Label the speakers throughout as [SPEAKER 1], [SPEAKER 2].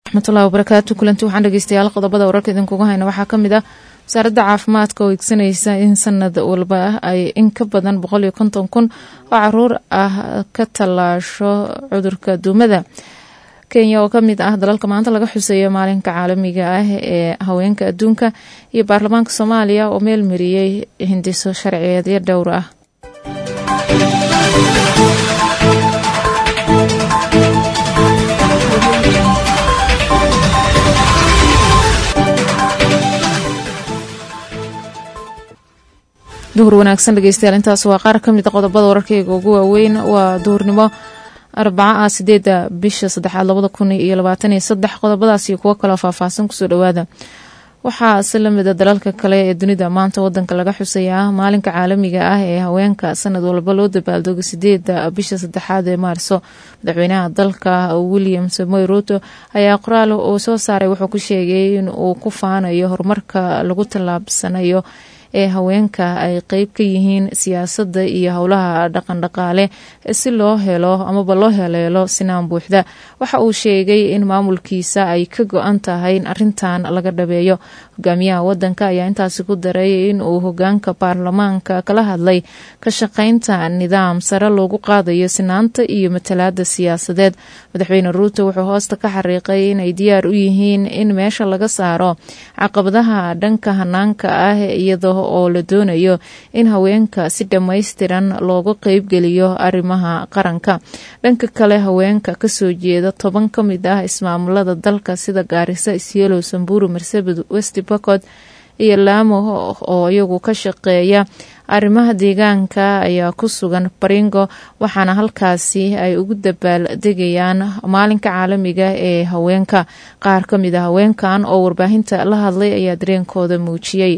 [SPEAKER 1] raxmatullahi wabarakaatu kulanti waxaan dhegeystayaal qodobada wararka idinkugu hayna waxaa kamid ah wasaaradda caafimaadka oo igsanaysa in sanad walba ay in ka badan boqol iyo konton kun oo caruur ah ka tallaasho cudurka duumada kenya oo kamid ah dalalka maanta laga xuseeyo maalinka caalamiga ah ee haweenka adduunka iyo baarlamaanka soomaaliya oo meel mariyey hindiso sharciyeedyo dhowr ah duhur wanaagsan dhegeystayaal intaas waa qaar kamid a qodobada wararkeyga ugu waaweyn waa duhurnimo arbaca ah sideeda bisha saddexaad labada kun iyo labaatan iyo saddex qodobadaas iyo kuwo kaloo faahfaahsan kusoo dhawaada waxaa si lamida dalalka kale ee dunida maanta wadanka laga xusayaa maalinka caalamiga ah ee haweenka sanad walba loo dabaaldego sideeda bisha saddexaad ee maarso madaxweynaha dalka william samoy ruto ayaa qoraal uu soo saaray wuxuu ku sheegay in uu ku faanayo horumarka lagu tallaabsanayo ee haweenka ay qeyb ka yihiin siyaasadda iyo howlaha dhaqandhaqaale si loo helo amaba loo heleelo sinaan buuxda waxa uu sheegay in maamulkiisa ay ka go-an tahay in arintan laga dhabeeyo hogaamiyaha wadanka ayaa intaasi ku daray in uu hogaanka baarlamaanka kala hadlay ka shaqeynta nidaam sare loogu qaadayo sinaanta iyo matalaada siyaasadeed madaxweyne ruuto wuxuu hoosta ka xariiqay inay diyaar u yihiin in meesha laga saaro caqabadaha dhanka hanaanka ah iyadoo oo la doonayo in haweenka si dhammaystiran looga qeybgeliyo arrimaha qaranka dhanka kale haweenka kasoo jeeda toban ka mid ah ismaamulada dalka sida gaarisa isyelo samburu marsabit west bocod iyo laamo oo iyagu ka shaqeeya arrimaha deegaanka ayaa ku sugan baringo waxaana halkaasi ay ugu dabaal degayaan maalinka caalamiga ee haweenka qaar ka mid a haweenkan oo warbaahinta la hadlay ayaa dareenkooda muujiyey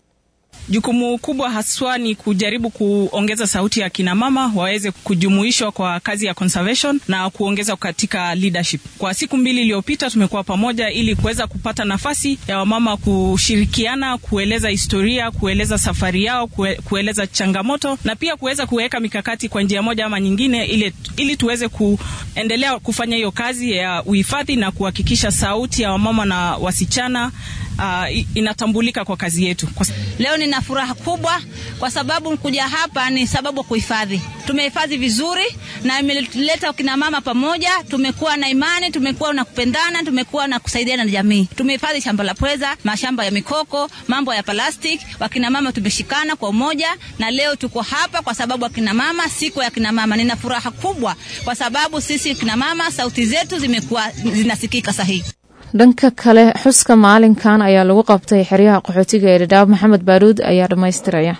[SPEAKER 2] Jukumu kubwa haswa ni kujaribu kuongeza sauti ya kina mama waweze kujumuishwa kwa kazi ya conservation na kuongeza katika leadership. Kwa siku mbili iliyopita tumekuwa pamoja ili kuweza kupata nafasi ya wamama kushirikiana, kueleza historia, kueleza safari yao, kue, kueleza changamoto na pia kuweza kuweka mikakati kwa njia moja ama nyingine ili, ili tuweze kuendelea kufanya hiyo kazi ya uhifadhi na kuhakikisha sauti ya wamama na wasichana uh, inatambulika kwa kazi yetu. Kwa...
[SPEAKER 3] Leo nina furaha kubwa kwa sababu kuja hapa ni sababu kuhifadhi. Tumehifadhi vizuri na imeleta kina mama pamoja, tumekuwa na imani, tumekuwa na kupendana, tumekuwa na kusaidiana na jamii. Tumehifadhi shamba la pweza, mashamba ya mikoko, mambo ya plastic. Wakina mama tumeshikana kwa umoja na leo tuko hapa kwa sababu wakina mama, siku ya kina mama. Nina furaha kubwa kwa sababu sisi kina mama sauti zetu zimekuwa zinasikika sahihi.
[SPEAKER 1] dhanka kale xuska maalinkan ayaa lagu qabtay xeryaha qaxootiga ee dhadhaab maxamed baaruud ayaa dhammaystiraya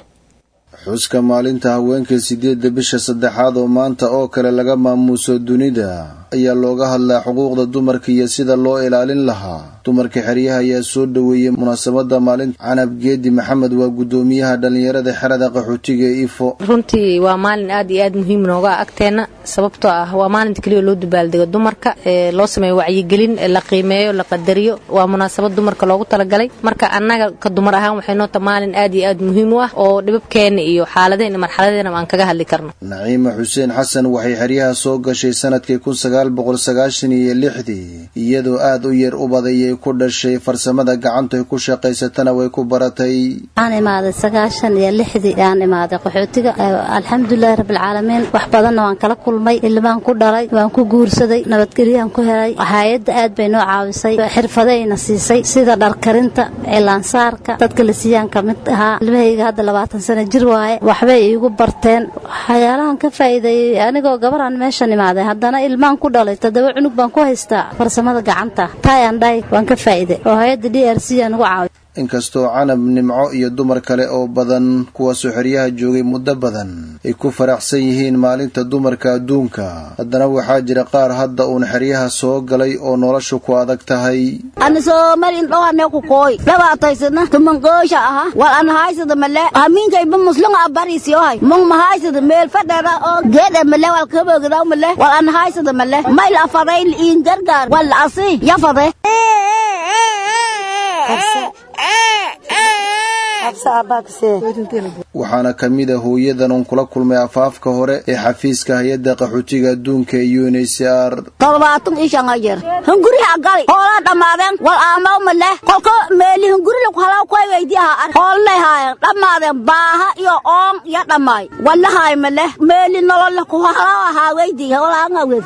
[SPEAKER 4] xuska maalinta haweenka sideedda bisha saddexaad oo maanta oo kale laga maamuuso dunida ayaa looga hadlaa xuquuqda dumarka iyo sida loo ilaalin lahaa dumarka xeryaha ayaa soo dhoweeyey munaasabada maalinta canab geedi maxamed waa guddoomiyaha dhallinyarada xerada qaxootiga ee ifo
[SPEAKER 5] runtii waa maalin aad iyo aad muhiim nooga agteena sababtoo ah waa maalinta keliya loo dabaaldego dumarka ee loo sameeyo wacyigelin la qiimeeyo la qadariyo waa munaasabad dumarka loogu talagalay marka annaga ka dumar ahaan waxay noota maalin aad iyo aad muhiim u ah oo dhibabkeena iyo xaaladeen marxaladeena aan kaga hadli karno
[SPEAKER 4] naciima xuseen xasan waxay xeryaha soo gashay sanadkii kun sagaal boqol sagaashan iyo lixdii iyadoo aad u yar u badayay ku dhashay farsamada gacantoy ku shaqaysatana way ku baratay
[SPEAKER 6] waxaan imaaday sagaashan iyo lixdii ayaan imaaday qaxootiga alxamdulilahi rabbilcaalamiin wax badanna waan kala kulmay ilmaan ku dhalay waan ku guursaday nabadgelyaan ku helay hay-adda aad bay noo caawisay xirfadayna siisay sida dharkarinta cilaansaarka dadka la siiyaan ka mid ahaa ilmahayga hadda labaatan sano jir waaye waxbay iigu barteen waxyaalahan ka faa'iideeyey anigoo gabaraan meeshan imaaday haddana ilmaan ku dhalay toddoba cunug baan ku haystaa farsamada gacanta tayan dhay waan ka faa'iiday oo hay-adda d r c aan ugu caawiy
[SPEAKER 4] inkastoo canab nimco iyo dumar kale oo badan kuwaasoo xeryaha joogay muddo badan ay ku faraxsan yihiin maalinta dumarka adduunka haddana waxaa jira qaar hadda uun xeryaha soo galay oo noloshu ku adag tahay
[SPEAKER 7] ana soomalin dhowane ku kooy dhabaataysana tumangoosha aha wal an haysada male hamiinkayba muslunga abarisiyohay mung mahaysada meel fadhera oo geedhe male wal kabogdaw male wal an haysada male mayl afaday liin gargaar wal asi yafade
[SPEAKER 4] waxaana ka mid a hooyadan uun kula kulmay afaafka hore ee xafiiska hay-adda qaxootiga adduunka ee u n h c r
[SPEAKER 7] toddobaatan iyo shan jeer hunguriha gali hoolaa dhammaadeen wal aamaw ma leh kolka meeli hunguri lagu halaa kuwa weydiyaha ar hoolnay haayeen dhammaadeen baaha iyo oon iyo dhammaay wallahaay ma leh meeli nolol ku halaa ahaa weydiya walaanga wed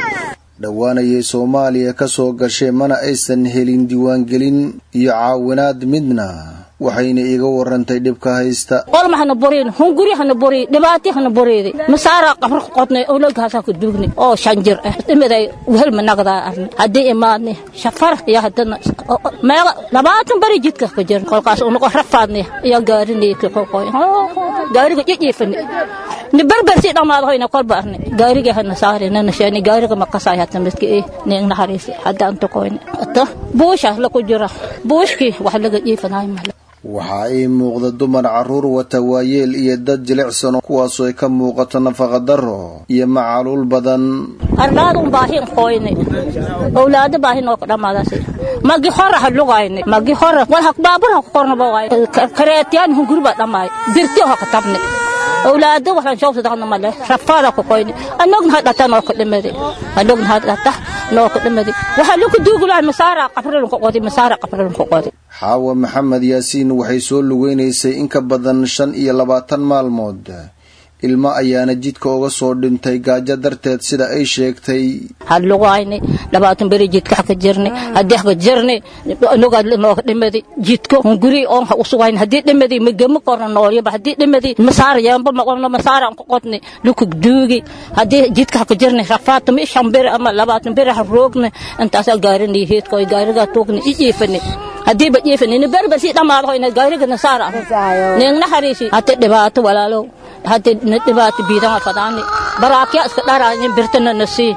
[SPEAKER 4] dhowaanayay soomaaliya ka soo gashay mana aysan helin diiwaangelin iyo caawinaad midna waxayna iiga warantay dhibka haysta
[SPEAKER 8] olma hana borin hunguri hana bori dhibaati hana boreede masaara qabra ku qodnay ologaasaa ku duugni oo shan jir ah imiday wehel managdaa arni haddii imaadni shafar iyo haddana meega labaatan bari jidka ka jir kolkaas unago rafaadni iyo gaarinay kolkoy gaariga jijiifani ni berbersi dhamaado hoyna kolba arni gaariga hana saari nana sheeni gaariga maqasay hata midka eh ning naxariisi hadda anta koyni ata buusha la ku jira buushkii wax laga jiifanaay male
[SPEAKER 4] waxaa ii muuqda dumar carruur wata waayeel iyo dad jilicsan kuwaasoo ay ka muuqato nafaqa darro iyo macaluul badan
[SPEAKER 8] arlaadun baahin qoyni owlaado baahin oo dhammaadaas magi hora ha lugayni magi hora wal hak baabur ha kornaba waay kareetiyaan hungurba dhammaay birti ha katabni owlaado waxaan shawsa daqna male rafaada ku qoyni anogna ha dhata noo ka dhimadi anogna ha dhata noo ka dhimadi waxaa lagu duugulahay masaara qabrilun ku qodi masaara qabrilun ku qodi
[SPEAKER 4] xaawa maxamed yaasiin waxay soo lugeynaysay in ka badan shan iyo labaatan maalmood ilmo ayaana jidka uga soo dhintay gaajo darteed sida ay sheegtay
[SPEAKER 8] hadlugayni labaatan beri jidka haka jirni haddii haka jirni nogaa nooga dhimadi jidka hunguri oon ha usugayni haddii dhimadi magama korna noolyaba haddii dhimadi masaara yaamba maqobno masaara ku qodni lukug duugi haddii jidka haka jirni rafaata mi shan beri ama labaatan beri ha roogni intaasaa gaarini heedka oy gaarigaa tuugni ijiifani haddii ba jiifani ni berber si dhamaado hoyna gaariga nasaara ningna hariisi hati dhibaato walaalow hadi dhibaato biidama fadaani baraakiya iska dharaani birtana nasii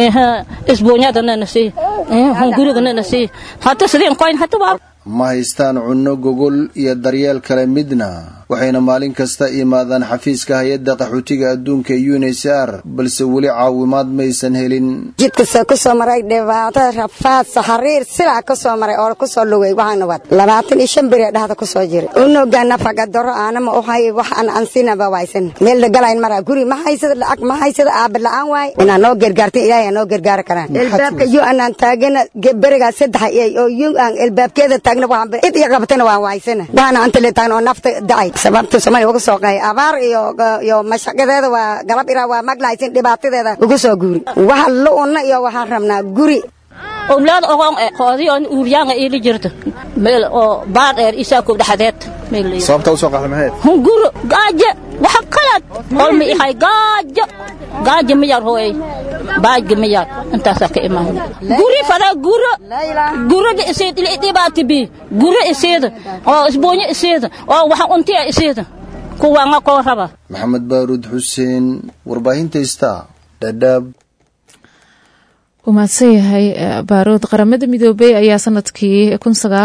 [SPEAKER 8] isbuunyadana nasii hungurigana nasii hata sidin koyn hata waa
[SPEAKER 4] ma haystaan cunno gogol iyo daryeel kale midna waxayna maalin kasta imaadaan xafiiska hay-adda qaxootiga adduunka ee u n h c r balse weli caawimaad maysan helin
[SPEAKER 9] jidkasa ku soo maray dhibaato rafaad saxariir silaa ka soo maray oo ku soo lugay waxaana wad labaatan iyo shan beri dhexda ku soo jiray unoga nafaga daro aanama uhay wax aan ansinaba waysan meel dagalayn mara guri ma haysada lacag ma haysada aaba la-aan waay inaa noo gargaarta ilaahay noo gargaari karaan elbaabka yu anaan taagana berigaa saddex oo yu aan elbaabkeeda taagna waxaan cid iyo qabatana waan waysana waxaana anta le taagna oo nafta dacay sababta Soomaaliya uga soo qeey abaar iyo iyo mashaqadeeda waa galab ira waa maglaysin dhibaatadeeda uga soo guuri waxa la una iyo waxaan rabnaa guri
[SPEAKER 8] owlaad ogon ee qoodi oo uuryaanga ila jirto meel oo baar dheer isaa ku dhaxdeed meel
[SPEAKER 4] sababta u soo qaxday maxay
[SPEAKER 8] hunguro gaaja waxa qalad qolmi ihay gaaja gaaja ma yar hooy baajga ma yar intaasaa ka imaan guri fada guro gurada iseed ila dhibaati bi guro iseed oo isboonyo iseed oo waxa untiya iseed kuwa nga koo raba
[SPEAKER 4] maxamed baaruud xuseen warbaahinta star dhadhaab
[SPEAKER 1] wuu mahadsan yahay baarood qaramada midoobey ayaa sanadkii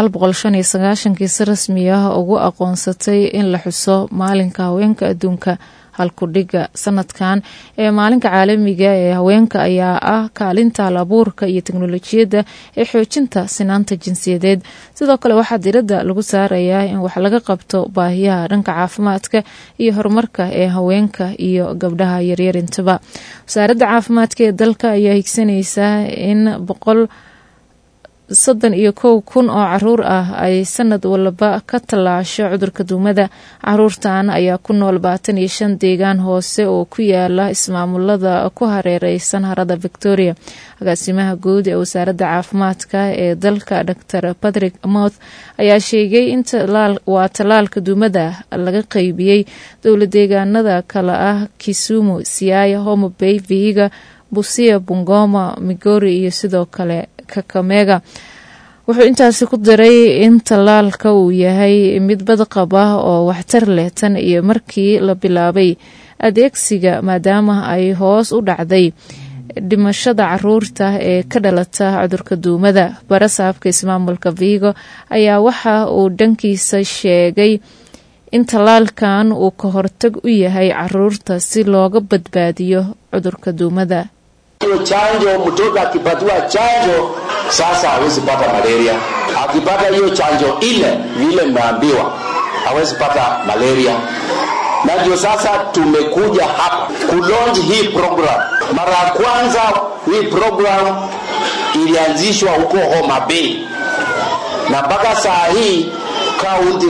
[SPEAKER 1] kii si rasmi ah ugu aqoonsatay in la xuso maalinka haweenka adduunka halkudhiga sanadkan ee maalinka caalamiga ee haweenka ayaa ah kaalinta halabuurka iyo teknolojiyadda ee xoojinta sinaanta jinsiyadeed sidoo kale waxaa diradda lagu saarayaa in wax laga qabto baahiyaha dhanka caafimaadka iyo horumarka ee haweenka iyo gabdhaha yaryar intaba wasaaradda caafimaadka ee dalka ayaa higsanaysaa in boqol soddon iyo kow kun oo caruur ah ay sanad walba ka tallaasho cudurka duumada caruurtan ayaa ku nool baatan iyo shan deegaan hoose oo ku yaala ismaamulada ku hareereysan harada victoria agaasimaha guud ee wasaaradda caafimaadka ee dalka dor patrick mouth ayaa sheegay in waa tallaalka duumada laga qeybiyey dowla deegaanada kale ah kisumu siaya homo bay vihiga busia bungoma migori iyo sidoo kale kakamega wuxuu intaasi ku daray in tallaalka uu yahay mid badqab ah oo waxtar leh tan iyo markii la bilaabay adeegsiga maadaama ay hoos u dhacday dhimashada caruurta ee ka dhalata cudurka duumada barasaabka ismaamulka vigo ayaa waxa uu dhankiisa sheegay in tallaalkan uu ka hortag u yahay caruurta si looga badbaadiyo cudurka duumada
[SPEAKER 10] hiyo chanjo, mtoto akipatiwa chanjo sasa hawezi pata malaria. Akipata hiyo chanjo ile vile mmeambiwa, hawezi pata malaria na ndio sasa tumekuja hapa kulaunch hii program. Mara ya kwanza hii program ilianzishwa huko Homa Bay na mpaka saa hii kaunti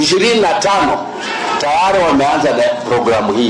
[SPEAKER 10] 25 tayari wameanza na programu hii.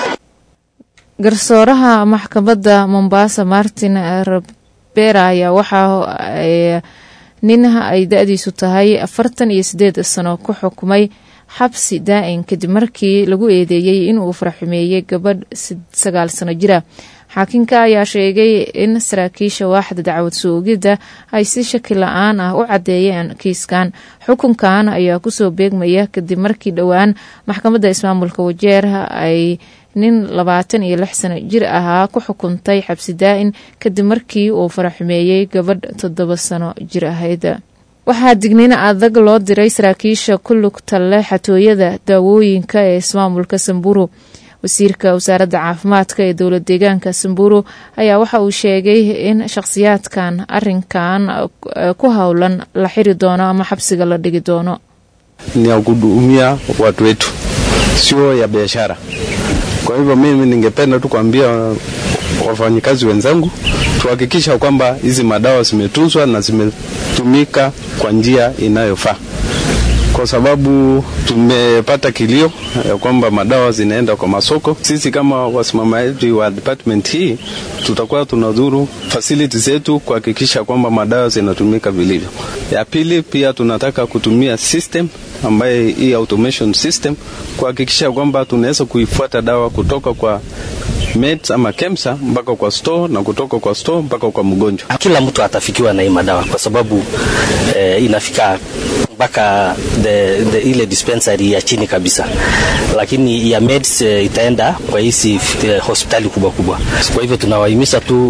[SPEAKER 1] garsooraha maxkamadda mombasa martin rabera ayaa waxaa nin ay da-diisu tahay afartan iyo sideed sano ku xukumay xabsi daa-in kadib markii lagu eedeeyey inuu faraxumeeyey gabadh sagaal sano jira xaakinka ayaa sheegay in saraakiisha waaxda dacwad soogidda ay si shaki la-aan ah u caddeeyeen kiiskan xukunkan ayaa kusoo beegmaya kadib markii dhowaan maxkamadda ismaamulka wajeer ay nin labaatan iyo lix sano jir ahaa ku xukuntay xabsi daa-in kadib markii uu faraxumeeyey gabadh toddoba sano jir ahayd waxaa digniin adag loo diray saraakiisha ku lugta leh xatooyada daawooyinka ee ismaamulka samburu wasiirka wasaaradda caafimaadka ee dowlad deegaanka samburu ayaa waxa uu sheegay in shakhsiyaadkan arinkan ku howlan la xiri doono ama xabsiga la dhigi doono
[SPEAKER 11] ni ya kuhudumia watu wetu sio ya biashara kwa hivyo mimi ningependa tu kuambia wafanyikazi wenzangu tuhakikisha kwamba hizi madawa zimetunzwa na zimetumika kwa njia inayofaa kwa sababu tumepata kilio ya kwamba madawa zinaenda kwa masoko. Sisi kama wasimamaji wa department hii tutakuwa tunadhuru facility zetu kuhakikisha kwamba madawa zinatumika vilivyo. Ya pili, pia tunataka kutumia system ambaye hii automation system kuhakikisha kwamba tunaweza kuifuata dawa kutoka kwa meds ama KEMSA mpaka kwa store na kutoka kwa store mpaka kwa mgonjwa.
[SPEAKER 12] Kila mtu atafikiwa na hii madawa kwa sababu eh, inafika mpaka the, the, ile dispensary ya chini kabisa, lakini ya meds eh, itaenda kwa hizi eh, hospitali kubwa kubwa. Kwa hivyo tunawahimiza tu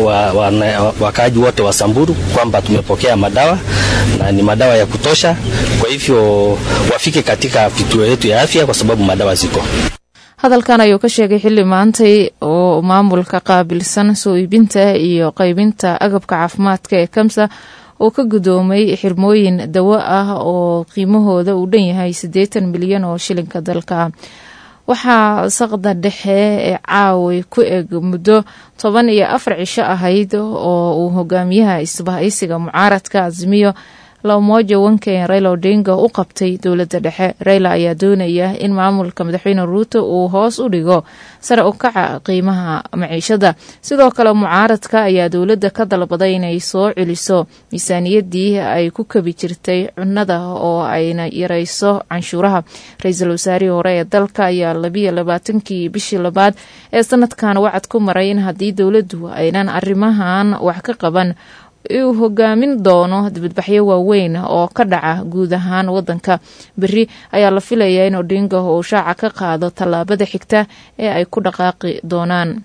[SPEAKER 12] wakaaji wa, wa, wote wa Samburu kwamba tumepokea madawa na ni madawa ya kutosha. Kwa hivyo wafike katika vituo yetu ya afya kwa sababu madawa ziko
[SPEAKER 1] hadalkan ayuu ka sheegay xilli maantay oo maamulka qaabilsan soo iibinta iyo qaybinta agabka caafimaadka ee kamsa oo ka gudoomay xirmooyin dawo ah oo qiimahooda uu dhan yahay siddeetan milyan oo shilinka dalka waxaa saqda dhexe ee caaway ku eg muddo toban iyo afar cisho ahayd oo uu hogaamiyaha isbahaysiga mucaaradka azimiyo lamoja wanken raila odinga u qabtay dowladda dhexe raila ayaa doonaya in maamulka madaxweyne ruuto uu hoos u dhigo sare u kaca qiimaha maciishada sidoo kale mucaaradka ayaa dowladda ka dalbaday inay soo celiso miisaaniyadii ay ku kabi jirtay cunada oo ayna yareyso canshuuraha ra-iisul wasaarihii hore ee dalka ayaa labiyo labaatankii bishii labaad ee sanadkan wacad ku maray in haddii dowladdu aynan arrimahan wax ka qaban uu hogaamin doono dibadbaxyo waaweyn oo ka dhaca guud ahaan wadanka beri ayaa la filayaa in odinga uu shaaca ka qaado tallaabada xigta ee ay ku dhaqaaqi doonaan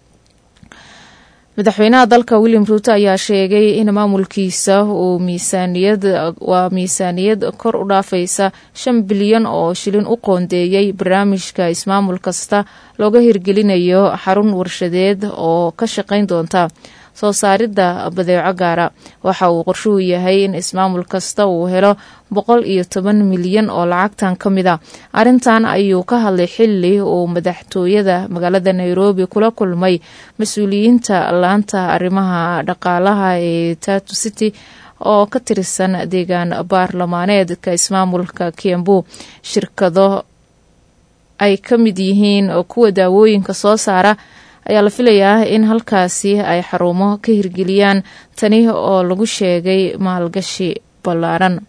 [SPEAKER 1] madaxweynaha dalka william ruuto ayaa sheegay in maamulkiisa uu miisaaniyad waa miisaaniyad kor u dhaafaysa shan bilyan oo shilin u qoondeeyey barnaamijka ismaamul kasta looga hirgelinayo xarun warshadeed oo ka shaqayn doonta soo saaridda badeeco gaara waxa uu qorshuhu yahay in ismaamul kasta uu helo boqol iyo toban milyan oo lacagtan ka mid a arrintan ayuu ka hadlay xili uu madaxtooyada magaalada nairobi kula kulmay mas-uuliyiinta laanta arrimaha dhaqaalaha ee tatu city oo ka tirsan deegaan baarlamaaneedka ismaamulka kiambu shirkado ay ka mid yihiin kuwa daawooyinka soo saara ayaa la filayaa in halkaasi ay xarumo ka hirgeliyaan tani oo lagu sheegay maalgashi ballaaran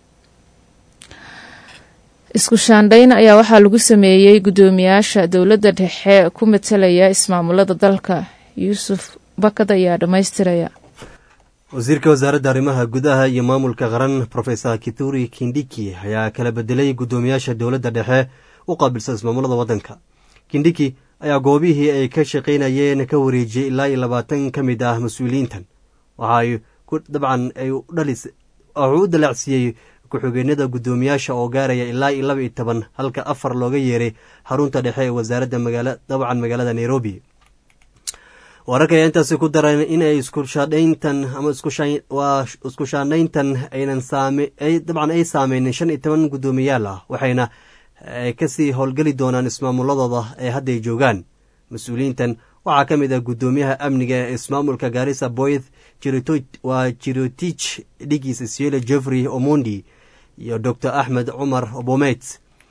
[SPEAKER 1] isku shaandhayn ayaa waxaa lagu sameeyey guddoomiyaasha dowladda dhexe ku matalaya ismaamulada dalka yuusuf bakad ayaa dhammaystiraya
[SPEAKER 13] wasiirka wasaaradda arrimaha gudaha iyo maamulka qaran rofesor kituri kindiki ayaa kala bedelay guddoomiyaasha dowladda dhexe u qaabilsan ismaamulada waddanka kindiki ayaa goobihii ay ka shaqaynayeen ka wareejiyey ilaa iyo labaatan ka mid ah mas-uuliyiintan waxaay dabcan wuxuu u dalaacsiiyey ku-xigeenada guddoomiyaasha oo gaaraya ilaa iyo laba iyo toban halka afar looga yeeray xarunta dhexe ee wasaaradda dabcan magaalada nairobi wararka ayaa intaasi ku daran inay iskushaadhayntan ama waa isku shaandhayntan aynan dabcan ay saameynin shan iyo toban guddoomiyaal ah waxayna ay kasii howlgeli doonaan ismaamuladooda ee hadday joogaan mas-uuliyiintan waxaa ka mid ah guddoomiyaha amniga ee ismaamulka gaarisa boyth waa jirotich dhigiisa siele jeffrey omondi iyo dor axmed cumar obomeyt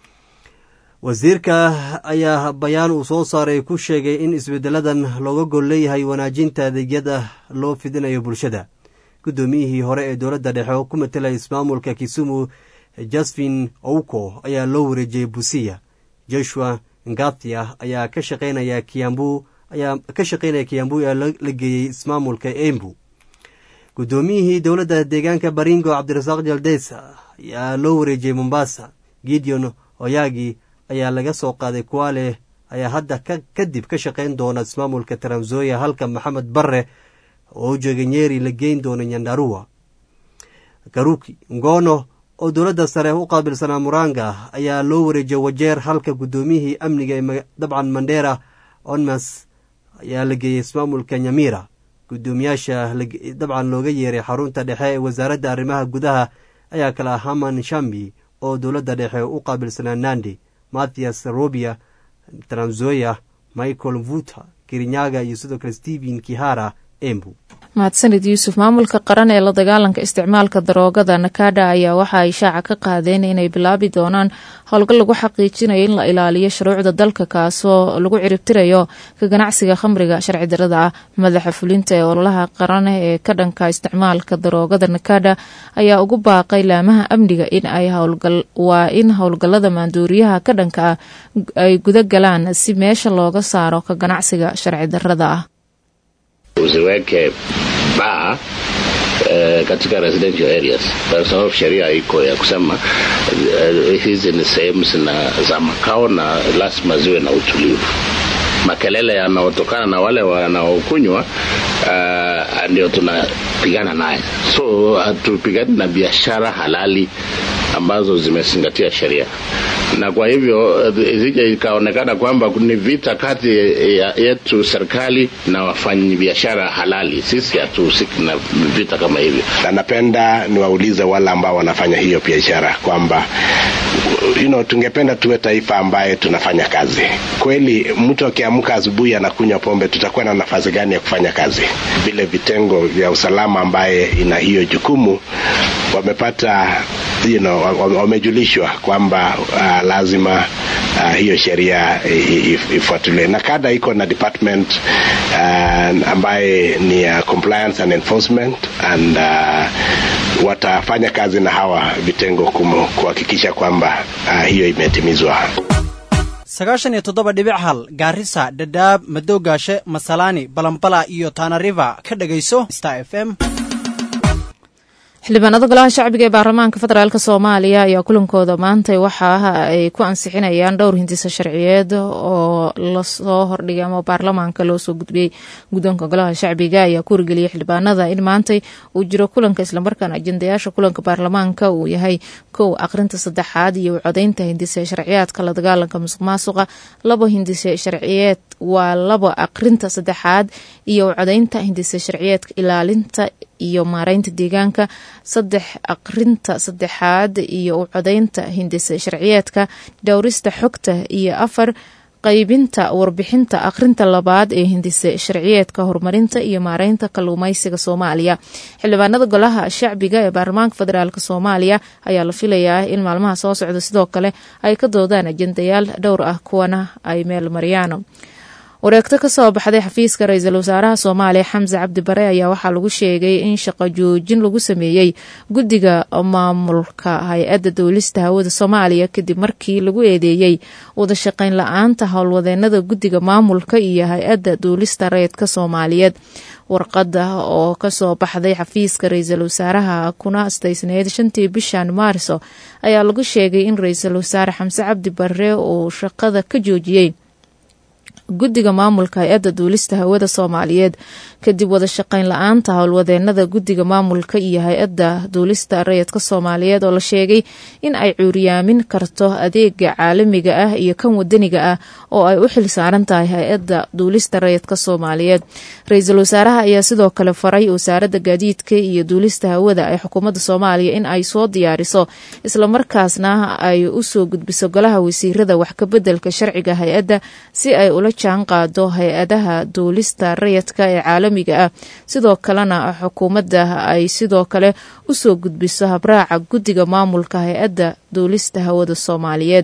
[SPEAKER 13] wasiirka ayaa bayaan uu soo saaray ku sheegay in isbeddeladan looga gol leeyahay wanaajinta adeegyada loo fidinayo bulshada guddoomiyihii hore ee dowladda dhexe oo ku matelaya ismaamulka kisumu jasfin ouko ayaa loo wareejiyey busiya joshua ngathia ayaa ka shaqeynaya kiambu ayaa ka shaqeynaya kiyambu ee la geeyey ismaamulka embu guddoomiyihii dowladda deegaanka baringo cabdirasaaq jaldes ayaa loo wareejiyey mombasa gideon oyagi ayaa laga soo qaaday kuwale ayaa hadda kadib ka shaqeyn doona ismaamulka taranzoya halka maxamed barre oo joogay nyeri la geyn doono nyandarua garuki ngono oo dowladda sare u qaabilsanaa muranga ayaa loo wareejiyey wajeer halka guddoomiyihii amniga ee dabcan mandera onmas ayaa la geeyey ismaamulka nyamira guddoomiyaasha dabcan looga yeeray xarunta dhexe ee wasaaradda arrimaha gudaha ayaa kala haman shambi oo dowladda dhexe u qaabilsanaa nandi mathias robia tranzoya michael vuta kirinyaga iyo sidoo kale stephen kihara embu
[SPEAKER 1] mahadsanid yuusuf maamulka qaran ee la dagaalanka isticmaalka daroogada nakada ayaa waxa ay shaaca ka qaadeen inay bilaabi doonaan howlgal lagu xaqiijinayo in la ilaaliyo shuruucda dalka kaasoo lagu ciribtirayo ka ganacsiga khamriga sharci darada ah madaxa fulinta ee ololaha qaran ee ka dhanka isticmaalka daroogada nakada ayaa ugu baaqay laamaha amniga in ay waa in howlgalada maanduuriyaha ka dhanka ah ay guda galaan si meesha looga saaro ka ganacsiga sharci darada ah
[SPEAKER 14] usiweke baa Uh, katika residential areas kwa sababu sheria iko ya kusema uh, hizi ni sehemu za makao na lazima ziwe na utulivu makelele yanaotokana na wale wanaokunywa uh, ndio tunapigana naye so hatupigani na biashara halali ambazo zimezingatia sheria na kwa hivyo isije ikaonekana kwamba ni vita kati ya yetu serikali na wafanyi biashara halali. Sisi hatuhusiki na vita kama hivyo,
[SPEAKER 15] na napenda niwaulize wale ambao wanafanya hiyo biashara kwamba you know, tungependa tuwe taifa ambaye tunafanya kazi kweli. Mtu akiamka asubuhi anakunywa pombe, tutakuwa na nafasi gani ya kufanya kazi? Vile vitengo vya usalama ambaye ina hiyo jukumu wamepata you know, wamejulishwa kwamba uh, lazima uh, hiyo sheria ifuatiliwe na kada iko na department uh, ambaye ni uh, compliance and enforcement and uh, watafanya kazi na hawa vitengo kuhakikisha kwamba uh, hiyo imetimizwa
[SPEAKER 16] sagaashan iyo toddoba dhibic hal gaarisa dhadhaab madowgaashe masalaani balambala iyo taanariva ka dhegayso star f m
[SPEAKER 1] xildhibaanada golaha shacbiga ee baarlamaanka federaalk soomaaliya ayaa kulankooda maantay waxa ay ku ansixinayaan dhowr hindisa sharciyeed oo lasoo hordhigay ama baarlamaanka loo soo gudbiyey guddoonka golaha shacbiga ayaa ku wargeliyay xildhibaanada in maantay uu jiro kulanka islamarkaana ajendayaasha kulanka baarlamaanka uu yahay kow aqrinta saddexaad iyo codaynta hindise sharciyaadka la dagaalanka musuq maasuqa labo hindise sharciyeed waa labo aqrinta saddexaad iyo codaynta hindise sharciyeedka ilaalinta iyo maareynta deegaanka saddex aqrinta saddexaad iyo u codaynta hindise sharciyeedka dhowrista xogta iyo afar qaybinta warbixinta aqrinta labaad ee hindise sharciyeedka horumarinta iyo maareynta kalluumeysiga soomaaliya xildhibaanada golaha shacbiga ee baarlamaanka federaalk soomaaliya ayaa la filayaa in maalmaha soo socda sidoo kale ay ka doodaan ajendayaal dhowr ah kuwana ay meel mariyaan wareegto kasoo baxday xafiiska ra-iisul wasaaraha soomaaliya xamse cabdi bare ayaa waxaa lagu sheegay in shaqo joojin lagu sameeyey guddiga maamulka hay-adda dowlista hawada soomaaliya kadib markii lagu eedeeyey wadashaqeyn la-aanta howlwadeenada guddiga maamulka iyo hay-adda duulista reedka soomaaliyeed warqada oo kasoo baxday xafiiska ra-iisul wasaaraha kuna astaysneyd shantii bishan maarso ayaa lagu sheegay in ra-iisul wasaare xamse cabdi bare uu shaqada ka joojiyey guddiga maamulka hay-adda duulista hawada soomaaliyeed kadib wada shaqayn la-aanta howlwadeenada guddiga maamulka iyo hay-adda duulista rayidka soomaaliyeed oo la sheegay in ay cuuriyaamin karto adeega caalamiga ah iyo kan wadaniga ah oo ay u xil saaran tahay hay-adda duulista rayidka soomaaliyeed ra-iisul wasaaraha ayaa sidoo kale faray wasaaradda gaadiidka iyo duulista hawada ee xukuumadda soomaaliya in ay soo diyaariso islamarkaasna ay usoo gudbiso golaha wasiirada wax kabedelka sharciga hay-adda si ay ula jaan qaado hay-adaha duulista rayidka ee caalamiga ah sidoo kalena xukuumadda ay sidoo kale usoo gudbiso habraaca guddiga maamulka hay-adda duulista hawada soomaaliyeed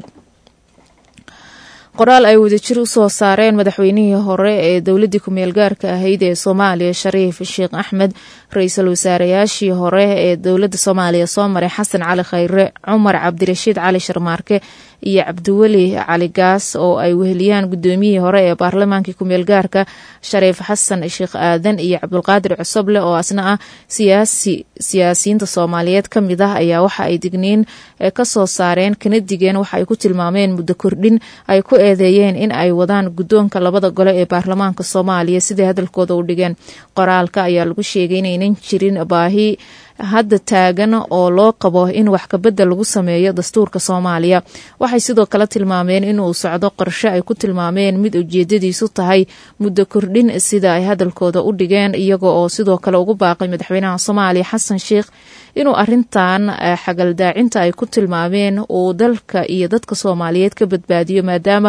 [SPEAKER 1] qoraal ay wadajir u soo saareen madaxweynihii hore ee dowladdii ku-meel gaarka ahayd ee soomaaliya shariif sheekh axmed ra-iisul wasaareyaashii hore ee dowladda soomaaliya soo maray xasan cali khayre cumar cabdirashiid cali sharmaarke iyo cabdiweli cali gaas oo ay weheliyaan guddoomiyihii hore ee baarlamaankii ku-meel gaarka shariif xasan sheekh aadan iyo cabdulqaadir cusoble oo asna ah siyaasi siyaasiyiinta soomaaliyeed ka mid ah ayaa waxa ay digniin ka soo saareen kana digeen waxa ay ku tilmaameen muddo kordhin ay ku eedeeyeen in ay wadaan guddoonka labada gole ee baarlamaanka soomaaliya siday hadalkooda u dhigeen qoraalka ayaa lagu sheegay inaynan jirin baahi hadda taagan oo loo qabo in wax kabedel lagu sameeyo dastuurka soomaaliya waxay sidoo kale tilmaameen inuu socdo qorshe ay ku tilmaameen mid ujeedadiisu tahay muddo kordhin sida ay hadalkooda u dhigeen iyaga oo sidoo kale ugu baaqay madaxweynaha soomaaliya xasan sheikh inuu arintan xagaldaacinta ay ku tilmaameen uu dalka iyo dadka soomaaliyeed ka badbaadiyo maadaama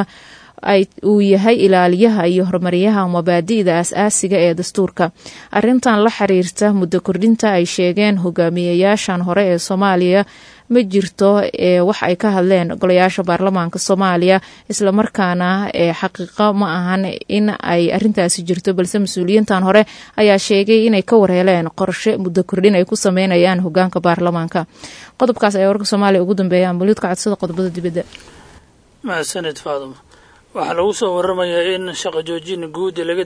[SPEAKER 1] uu yahay ilaaliyaha iyo horumaryaha mabaadi'da aas-aasiga ee dastuurka arintan la xiriirta muddo kordhinta ay sheegeen hogaamiyayaashan hore ee soomaaliya ma jirto wax ay ka hadleen golayaasha baarlamaanka soomaaliya islamarkaana xaqiiqo ma ahan in ay arintaasi jirto balse mas-uuliyiintan hore ayaa sheegay inay ka warheleen qorshe muddo kordhin ay ku sameynayaan hogaanka baarlamaanka qodobkaas ayaa warka soomaaliya ugu dambeeya ambuliid ka codsada qodobada dibadda
[SPEAKER 17] mahadsanid faaduma waxaa lagu soo waramayaa in shaqo joojin guud laga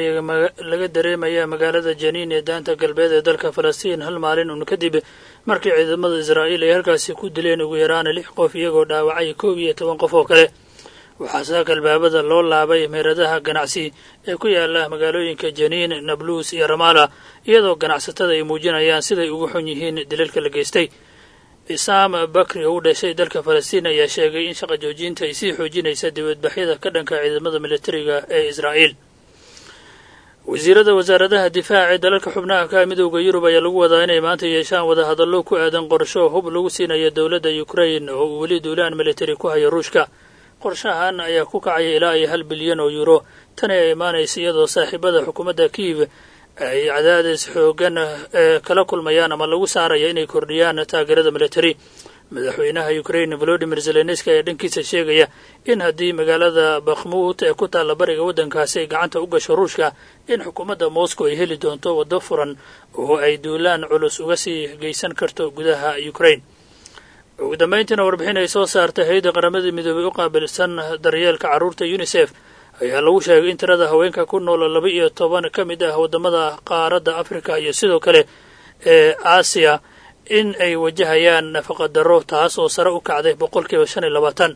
[SPEAKER 17] dareemaya magaalada janiin ee daanta galbeed ee dalka falastiin hal maalin un kadib markii ciidamada israa'iil ay halkaasi ku dileen ugu yaraan lix qof iyagoo dhaawacay koob iyo toban qof oo kale waxaa saaka albaabada loo laabay meeradaha ganacsi ee ku yaala magaalooyinka janiin nabluus iyo ramaala iyadoo ganacsatada ay muujinayaan siday ugu xun yihiin dilalka la geystay cisaam bakri oo u dhashay dalka falastiin ayaa sheegay in shaqa joojinta ay sii xoojinaysa dibadbaxyada ka dhanka ciidamada militariga ee israa'iil wasiirada wasaaradaha difaaca ee dalalka xubnaha ka midowda yurub ayaa lagu wadaa inay maanta yeeshaan wadahadallo ku aadan qorsho hub lagu siinayo dowladda ukrain oo uu weli duulaan militari ku hayo ruushka qorshahan ayaa ku kacaya ilaa iyo hal bilyan oo yuuro tani ay imaanaysa iyadoo saaxiibada xukuumadda kiiv ay cadaadis xoogan kala kulmayaan ama lagu saaraya inay kordhiyaan taageerada militari madaxweynaha ukrain volodimir zelenski ayaa dhankiisa sheegaya in haddii magaalada bakhmuut ee ku taalla bariga waddankaasi ay gacanta u gasho ruushka in xukuumadda moscow ay heli doonto waddo furan oo ay duulaan culus uga sii geysan karto gudaha ukrain ugu dambayntiina warbixin ay soo saartay hay-adda qaramada midoobay u qaabilsan daryeelka carruurta unisef ayaa lagu sheegay in tirada haweenka ku nool laba iyo toban ka mid ah waddamada qaaradda afrika iyo sidoo kale ee aasiya in ay wajahayaan nafaqa darro taas oo sare u kacday boqolkiiba shan iyo labaatan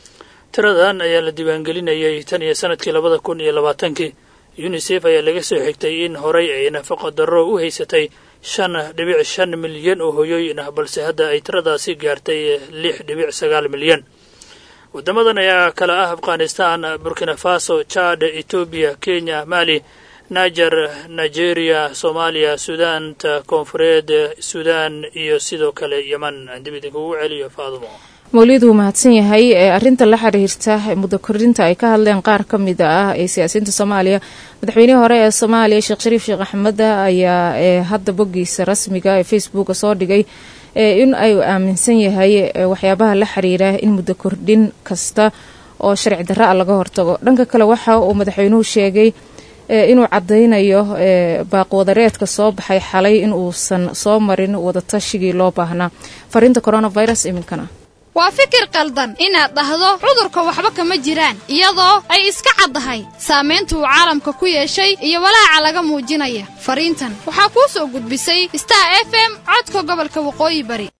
[SPEAKER 17] tiradan ayaa la diiwaangelinayay tan iyo sanadkii labada kun iyo labaatankii unisef ayaa laga soo xigtay in horay ay nafaqa darro u haysatay shan dhibic shan milyan oo hoyooyin ah balse hadda ay tiradaasi gaartay lix dhibic sagaal milyan waddamadan ayaa kale ah afghanistan burkina faso chad etoobiya kenya mali niger nigeria soomaaliya suudaanta koonfureed suudaan iyo sidoo kale yeman aan dib idinkugu celiyo faadumo
[SPEAKER 1] mawlid wuu mahadsan yahay arinta la xiriirta muddo kordhinta ay ka hadleen qaar ka mid ah ee siyaasiyiinta soomaaliya madaxweynihii hore ee soomaaliya sheekh shariif sheekh axmed ayaa hadda boggiisa rasmiga ee facebooka soo dhigay in ay aaminsan yahay waxyaabaha la xiriira in muddo kordhin kasta oo sharci darra a laga hortago dhanka kale waxa uu madaxweynuhu sheegay inuu cadaynayo baaqwadareedka soo baxay xalay in uusan soo marin wadatashigai loo baahnaa fariinta coronavirus iminkana
[SPEAKER 18] waa fikir qaldan inaad dhahdo cudurka waxba kama jiraan iyadoo ay iska caddahay saamaynta uu caalamka ku yeeshay iyo walaaca laga muujinaya fariintan waxaa kuu soo gudbisay star f m codka gobolka waqooyi bari